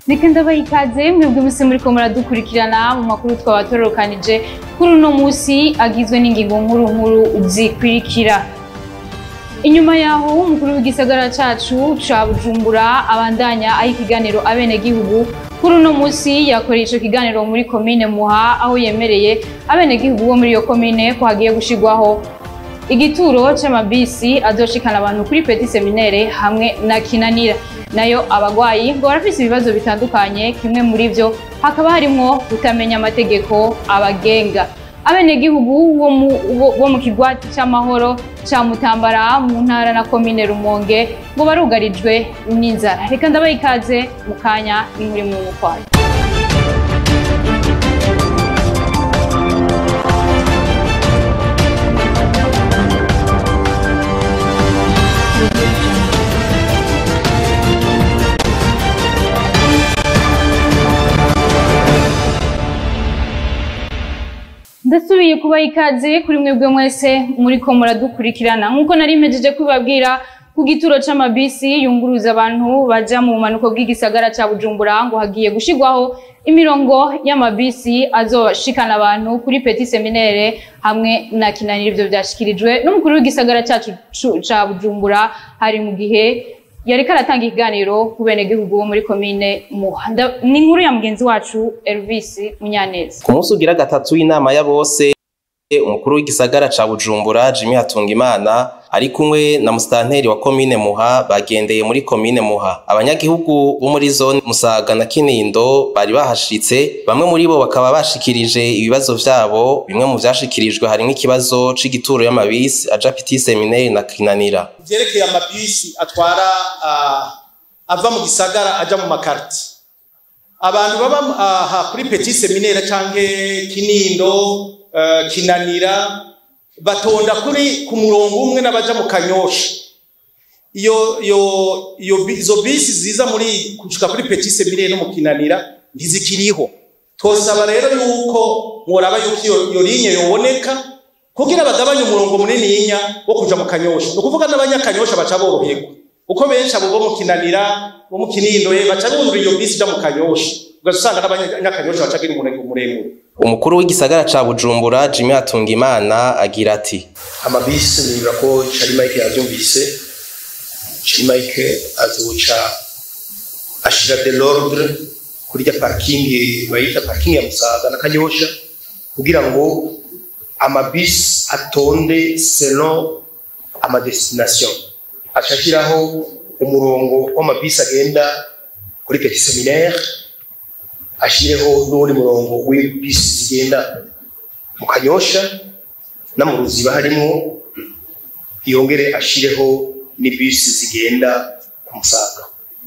reka ndabaha ikaze mwebwe mwese muriko muradukurikirana mu makuru twabatorokanije kuri uno musi agizwe n'ingingo nkuru nkuru zikurikira inyuma yaho umukuru w'igisagara cacu ca bujumbura abandanya aho ikiganiro abenegihugu kuri uno musi yakoreye ico kiganiro muri komine muha aho yemereye abenegihugu bo muri iyo komine ko hagiye gushirwaho igituro c'amabisi azoshikana abantu kuri petit seminaire hamwe na kinanira nayo abagwayi ngo barafise ibibazo bitandukanye kimwe muri vyo hakaba harimwo kutamenya amategeko abagenga abenegihugu bo mu- bo- bo mu kigwati c'amahoro ca mutambara mu ntara na komine rumonge ngo barugarijwe n'inzara reka ndabaha ikaze mu kanya n'inkuri mu mukwayo ndasubiye kubaha ikaze kuri mwebwe mwese muriko muradukurikirana nk'uko nari mpejeje kubabwira ku gituro c'amabisi yunguruza abantu baja mu bumanuko bw'igisagara ca bujumbura ngo hagiye gushirwaho imirongo y'amabisi azoshikana abantu kuri petit seminaire hamwe na kinanira ivyo vyashikirijwe n'umukuru w'igisagara cacu cu- ca bujumbura hari mu gihe yariko aratanga ikiganiro ku benegihugu bo muri komine muha Nda- ni inkuru ya mugenzi wacu elvis munyaneza ku munsi ugira gatatu w'inama ya bose umukuru w'igisagara ca bujumbura jimmy hatungimana ari kumwe na musitanteri wa komine muha bagendeye muri komine muha abanyagihugu bo muri zone musaga na kinindo bari bahashitse bamwe muri bo bakaba bashikirije ibibazo vyabo bimwe mu vyashikirijwe harimwo ikibazo c'igituro y'amabisi aja petit seminaire na kinanira vyerekeye amabisi atwara ah, ava mu gisagara aja mu makarti abantu baba aha kuri petit seminaire canke kinindo eh, kinanira batonda kuri ku murongo umwe n'abaja mu kanyosha iyo iyo iyo bi- izo bisi ziza muri kushika kuri petit seminaire no mu kinanira ntizikiriho twosaba rero yuko mworaba yuko iyo iyo linye yoboneka kugira bagabanye umurongo munininya wo kuja mu kanyosha ni ukuvuga n'abanyakanyosha baca boroherwa uko benshi abo bo mu kinanira bo mu kinindo eh, baca bumva iyo bisi ija mu kanyosha ugaca usanga n'abanyakanyosha baca gira umurongo muremure umukuru w'igisagara ca bujumbura jimmy hatungimana agira ati amabisi nibura ko Charimike yavyumvise Charimike azoca ashira de l'ordre kuri rya parking bayita parking ya Musaga na Kanyosha kugira ngo amabisi atonde selon ama destination ashashiraho umurongo w'amabisi agenda kuri Petit Seminaire ashireho n'uwundi murongo w'ibisi zigenda mu Kanyosha no mu ruziba harimo yongere ashireho n'ibisi zigenda ku musaga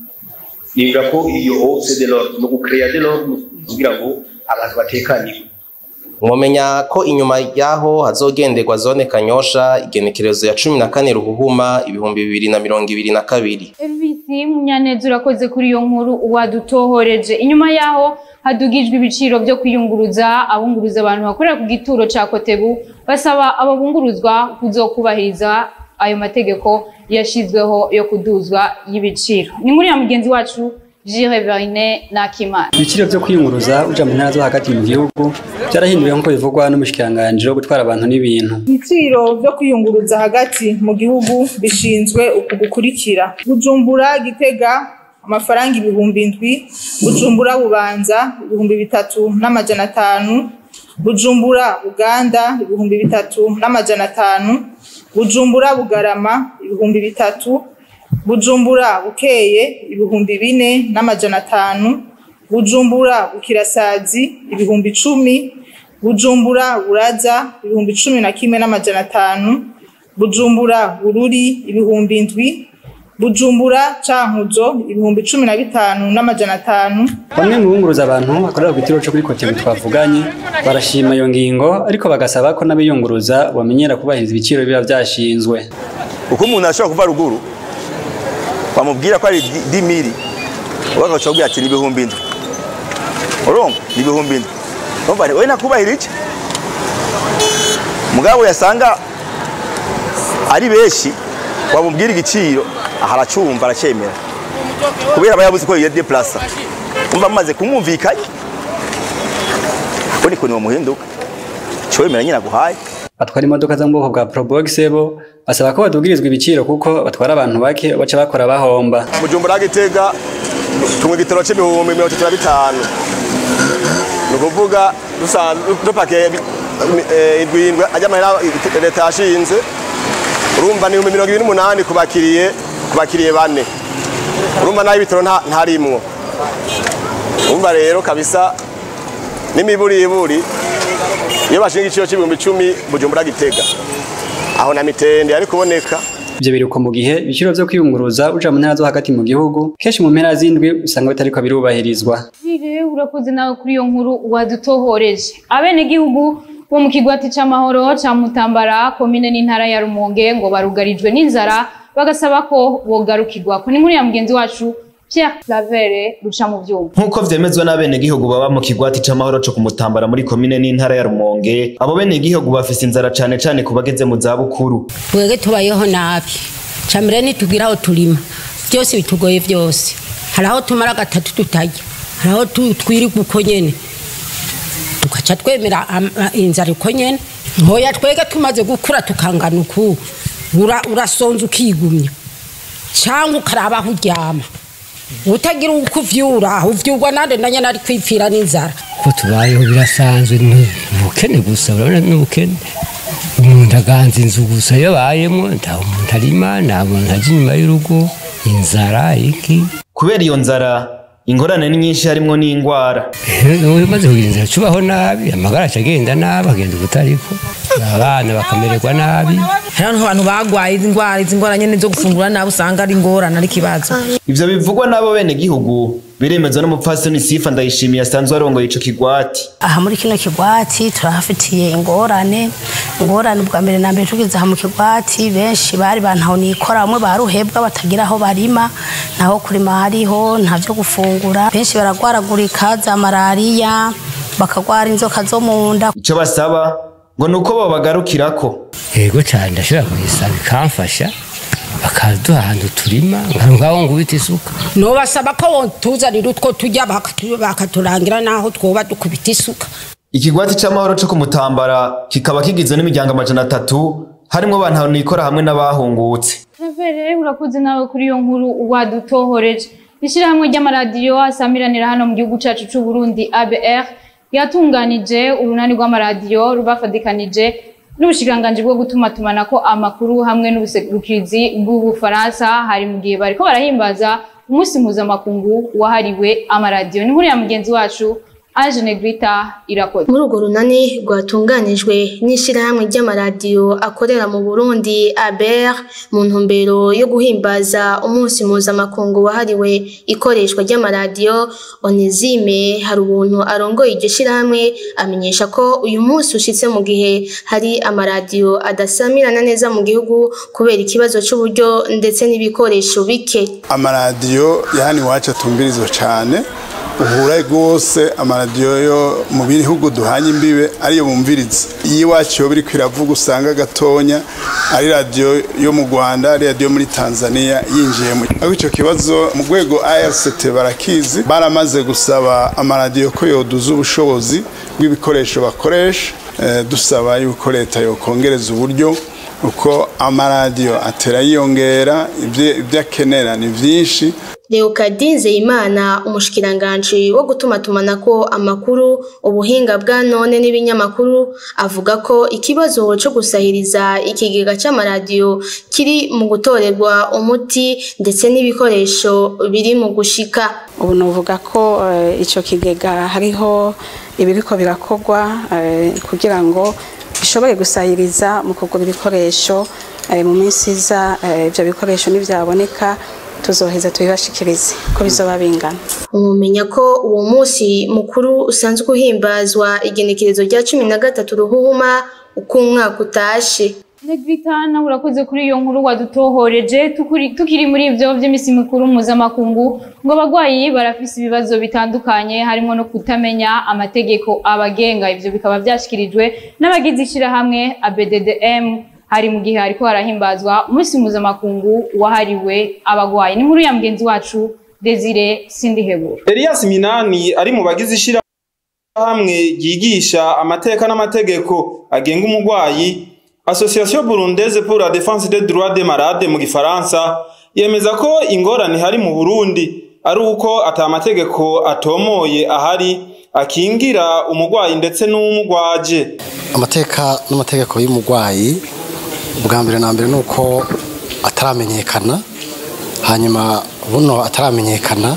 nibwira ko iyo hose de l'ordre no gucrea de l'ordre kugira ngo abantu batekanirwe mwomenya ko inyuma yaho hazogenderwa zone kanyosha igenekerezo ya cumi na kane ruhuhuma ibihumbi bibiri na mirongo ibiri na kabiri Elvis Munyaneza urakoze kuri iyo nkuru wadutohoreje inyuma yaho hadugijwe ibiciro byo kwiyunguruza abunguruza abantu bakorera ku gituro ca Kotebu basaba abo bunguruzwa kuzokubahiriza ayo mategeko yashizweho yo kuduzwa y'ibiciro ni muri ya mugenzi wacu Gilles Verine Nakimana ibiciro byo kwiyunguruza uja mu ntara zo hagati mu gihugu byarahinduwe nk'uko bivugwa n'umushikiranganji wo gutwara abantu n'ibintu ibiciro byo kwiyunguruza hagati mu gihugu bishinzwe uku gukurikira bujumbura gitega amafaranga ibihumbi indwi bujumbura bubanza ibihumbi bitatu n'amajana atanu bujumbura uganda ibihumbi bitatu n'amajana atanu bujumbura bugarama ibihumbi bitatu bujumbura bukeye ibihumbi bine n'amajana atanu bujumbura bukirasazi ibihumbi icumi bujumbura buraza ibihumbi cumi na kimwe n'amajana atanu bujumbura bururi ibihumbi indwi bujumbura cankuzo ibihumbi cumi na bitanu n'amajana atanu bamwe mu bunguruza abantu bakorera ku gituro cyo kuri kotebu twavuganye barashima iyo ngingo ariko bagasaba ko n'abiyunguruza bamenyera kubahiriza ibiciro biba byashinzwe uko umuntu ashobora kuva ruguru bamubwira ko ari di miri bagaca kubwira ati ni ibihumbi indwi urumva ni ibihumbi indwi urumva we nakubahira iki mugabo yasanga ari benshi wamubwira igiciro aha aracumva aracyemera kubera aba yabuze ko yiyo deplasa umva maze kumwumvikanye ubu ni kuntu muhinduka cyo wemera nyine aguhaye batwara imodoka zo mu bwoko bwa Probox bo basaba ko badugirizwa ibiciro kuko batwara abantu bake baca bakora bahomba Bujumbura Gitega tumwe igitoro c'ibihumbi mirongo itatu na bitanu ni ukuvuga dusanzwe dupake indwindwe ajya amahera leta yashinze urumva ni ibihumbi mirongo ibiri n'umunani ku bakiriye ku bakiriye bane urumva naho ibitoro nta- ntarimwo urumva rero kabisa n'imiburiburi iyo bashinga igiciro c'ibihumbi icumi Bujumbura Gitega aho na mitende ari kuboneka ivyo biruko mu gihe ibiciro vyo kwiyunguruza uja mu ntara zo hagati mu gihugu kenshi mu mpera z'indwi usanga bitariko birubahirizwa Vire urakoze nawe kuri iyo nkuru wadutohoreje abenegihugu bo mu kigwati c'amahoro ca Mutambara komine n'intara ya Rumonge ngo barugarijwe n'inzara bagasaba ko bogarukirwa ko ni nkuru ya mugenzi wacu Pierre Clavere ruca mu vyuma nk'uko vyemezwa n'abenegihugu baba mu kigwati c'amahoro co kumutambara muri komine n'intara ya rumonge abo benegihugu bafise inzara cane cane ku bageze mu zabukuru twebwe tubayeho nabi camire ntitugira aho turima byose bitugoye byose hari aho tumara gatatu tutarya hari aho tu- twirirwa uko nyene tugaca twemera am- a- inzara uko nyene ntoya twebwe tumaze gukura tukangana uku ura- urasonza ukigumya cyangwa ukaraba aho uryama utagira uko uvyura uvyurwa nande na nyene ari kwipfira n'inzara ko tubayeho birasanzwe ni ni ubukene gusa urabona ni ubukene umuntu aganza inzu gusa iyo abayemo nta umuntu arima nta muntu ajya inyuma y'urugo inzara iki kubera iyo nzara ingorane ni nyinshi harimwo n'ingwara ubu umaze kugira inzara cubaho nabi amagara aca agenda nabi agenda ubutariko abana bakamererwa nabi hariho n'abantu bagwaye izi ndwara izi ndwara nyene zo gufungura nabi usanga ari ingorane ari ikibazo ivyo bivugwa n'abo benegihugu biremezwa n'umupfasoni sifa ndayishimiye asanzwe arongoye ico kigwati aha muri kino kigwati turahafitiye ingorane ingorane ubwa mbere na mbere tugeze aha mu kigwati benshi bari bantaho nikora bamwe baruhebwa batagira aho barima naho kurima hariho nta vyo gufungura benshi baragwaragurika za malariya bakagwara inzoka zo mu nda ico basaba ngo nuko bobagarukirako yego cyane ndashobora kuyisaba ikamfasha bakaduha ahantu turima ngaho ngubita isuka nobasaba ko tuzanira utwo tujya bakatu- bakaturangira n'aho twoba dukubita isuka ikigwati c'amahoro co kumutambara kikaba kigizwe n'imiryango amajana atatu harimwo abantu nikora hamwe n'abahungutse Clavere urakoze nawe kuri iyo nkuru wadutohoreje ishyirahamwe ry'amaradiyo asamiranira hano mu gihugu cacu c'u Burundi ABR yatunganije urunani rw'amaradiyo rubafadikanije n'ubushikiranganji bwo gutuma tumanako amakuru hamwe n'ubuserukizi bw'ubufaransa hari mu gihe bariko barahimbaza umunsi mpuzamakungu wahariwe amaradiyo ni inkuru ya mugenzi wacu Ange Negrita irakoze muri urwo runani rwatunganijwe n'ishyirahamwe ry'amaradiyo akorera mu burundi aber mu ntumbero yo guhimbaza umunsi mpuzamakungu wahariwe ikoreshwa ry'amaradiyo onezime hari ubuntu arongoye iryo shyirahamwe amenyesha ko uyu munsi ushitse mu gihe hari amaradiyo adasamirana neza mu gihugu kubera ikibazo cy'uburyo ndetse n'ibikoresho bike amaradiyo yani iwacu atumbirizwa cyane uhura rwose amaradiyo yo mu bihugu duhanye imbibe ariyo bumviriza iyo iwacu yo biri kwiravuga usanga gatonya ari radiyo yo mu rwanda ari radiyo muri tanzania yinjiyemo ariko icyo kibazo mu rwego ARCT barakizi baramaze gusaba amaradiyo ko yoduza ubushobozi bw'ibikoresho bakoresha eh, dusaba yuko leta yokongereza uburyo uko amaradiyo atera yiyongera ibyo ibyo akenera ni byinshi Leokadi Nzeyimana umushikiranganji wo gutumatumanako amakuru ubuhinga bwa none n'ibinyamakuru avuga ko ikibazo cyo gusahiriza ikigega c'amaradiyo kiri mu gutorerwa umuti ndetse n'ibikoresho biri mu gushika ubu nuvuga ko eh, ico kigega hariho ibiriko birakorwa eh, kugira ngo bishobore gusahiriza mu kugura ibikoresho eh, mu minsi iza eh, ivyo bikoresho nivyaboneka tuzoheza tubibashikirize ko bizoba bingana umumenya ko uwo munsi mukuru usanzwe uhimbazwa igenekerezo rya cumi na gatatu ruhuhuma uko umwaka utashe Negrita nawe urakoze kuri iyo nkuru wadutohoreje tukuri- tukiri muri ivyo vy'imisi mikuru mpuzamakungu ngo abagwayi barafise ibibazo bitandukanye harimo no kutamenya amategeko abagenga ivyo bikaba vyashikirijwe n'abagize ishirahamwe ABDDM hari mu gihe hariko harahimbazwa umunsi mpuzamakungu wahariwe abagwayi ni inkuru ya mugenzi wacu Desire Sindihebura Elias Minani ari mu bagize ishirahamwe ryigisha amateka n'amategeko agenga umugwayi Association Burundaise pour la défense des droits des malades mu gifaransa yemeza ko ingorane hari mu Burundi ari uko ata amategeko atomoye ahari akingira umugwayi ndetse n'umugwaje amateka n'amategeko y'umugwayi ubwa mbere na mbere ni uko ataramenyekana hanyuma buno ataramenyekana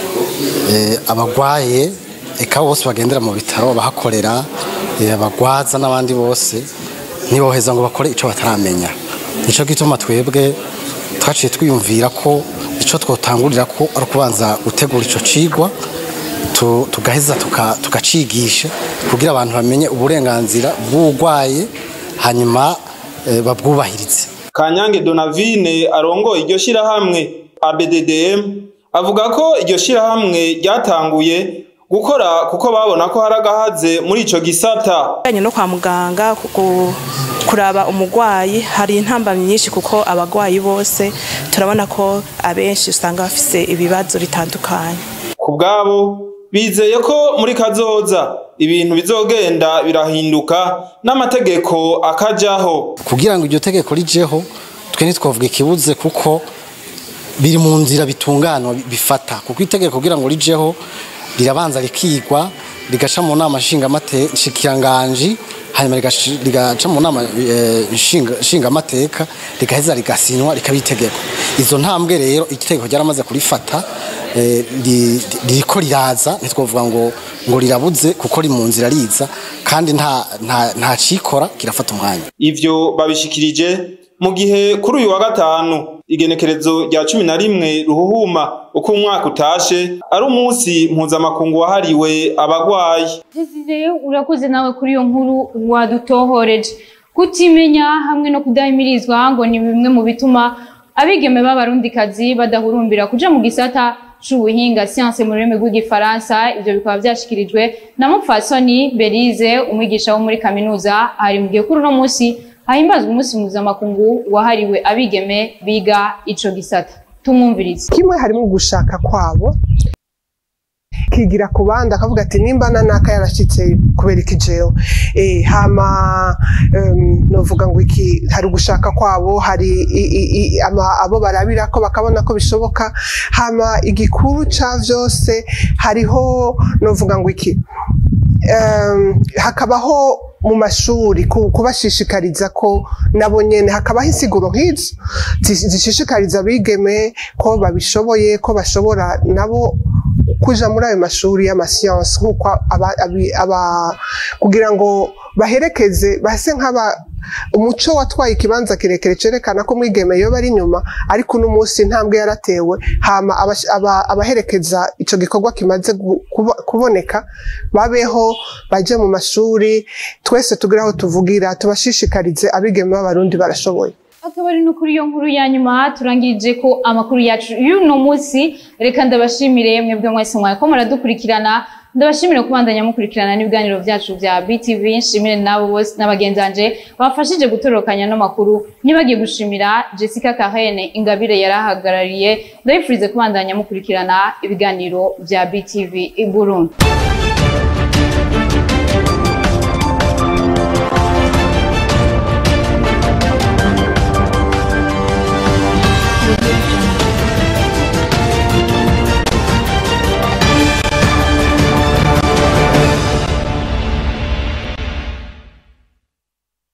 abagwaye eka bose bagendera mu bitaro abahakorera abagwaza n'abandi bose ntiboheza ngo bakore icyo bataramenya nicyo gituma twebwe twaciye twiyumvira ko icyo twotangurira ko ari ukubanza gutegura icyo cigwa tugaheza tugacigisha kugira abantu bamenye uburenganzira bw'urwaye hanyuma babwubahirize kanyange donavine arongoye iryo shyirahamwe abddm avuga ko iryo shyirahamwe ryatanguye gukora kuko babona ko hari agahaze muri ico gisata bijanye no kwa muganga kuraba umugwayi hari intambamyi nyinshi kuko abagwayi bose turabona ko abenshi usanga bafise ibibazo bitandukanye ku bwabo bizeye ko muri kazoza ibintu bizogenda birahinduka n'amategeko akajaho kugira ngo iryo tegeko rijeho twe ntitwavuga ikibuze kuko biri mu nzira bitunganwa bifata kuko itegeko kugira ngo rijeho rirabanza rikigwa rigaca mu nama nshingamateka hanyuma rigaca mu nama nshingamateka rigaheza rigasinywa rikaba itegeko izo ntambwe rero itegeko ryaramaze kurifata ririko riraza ntitwavuga ngo ngo rirabuze kuko ri mu nzira riza kandi nta nta cikora kirafata umwanya ivyo babishikirije mu gihe kuri uyu wa gatanu igenekerezo rya cumi na rimwe ruhuhuma uko umwaka utashe ari umunsi mpuzamakungu wahariwe abagwayi Desire urakoze nawe kuri iyo nkuru wadutohoreje kutimenya hamwe no kudahimirizwa ngo ni bimwe mu bituma abigeme b'abarundikazi badahurumbira kuja mu gisata c'ubuhinga siyanse mu rurimi rw'igifaransa ivyo bikaba vyashikirijwe na mupfasoni berize umwigisha wo muri kaminuza hari mu gihe kuri uno munsi hahimbazwa umunsi mpuzamakungu wahariwe abigeme biga ico gisata tumwumvirize kimwe harimo gushaka kwabo kigira ku bandi akavuga ati nimba na naka yarashitse kubera iki jewe eh hama um, novuga ngo iki hari gushaka kwabo hari i, i, i, ama, abo barabira ko bakabona ko bishoboka hama igikuru ca vyose hariho novuga ngo iki um, hakabaho mu mashuri kubashishikariza ko nabo nyene hakabaho insiguro nk'izo zishishikariza abigeme ko babishoboye ko bashobora nabo kuja muri ayo mashuri y'amasiyansi nk'uko kugira ngo baherekeze base nk'aba umuco watwaye ikibanza kirekire cerekana ko mwigeme yoba ari inyuma ariko uno munsi intambwe yaratewe hama abaherekeza ico gikorwa kimaze kuboneka babeho baje mu mashuri twese tugire aho tuvugira tubashishikarize abigeme b'abarundi barashoboye akaba ari no kuri iyo nkuru ya nyuma turangirije ko amakuru yacu y'uno munsi reka ndabashimire mwebwe mwese mwako muradukurikirana ndabashimire kubandanya mukurikirana n'ibiganiro byacu bya BTV nshimire nabo bose n'abagenzanje bafashije gutorokanya no makuru nibagiye gushimira Jessica Kahene Ingabire yarahagarariye ndabifurize kubandanya mukurikirana ibiganiro bya BTV i Burundi Thank you.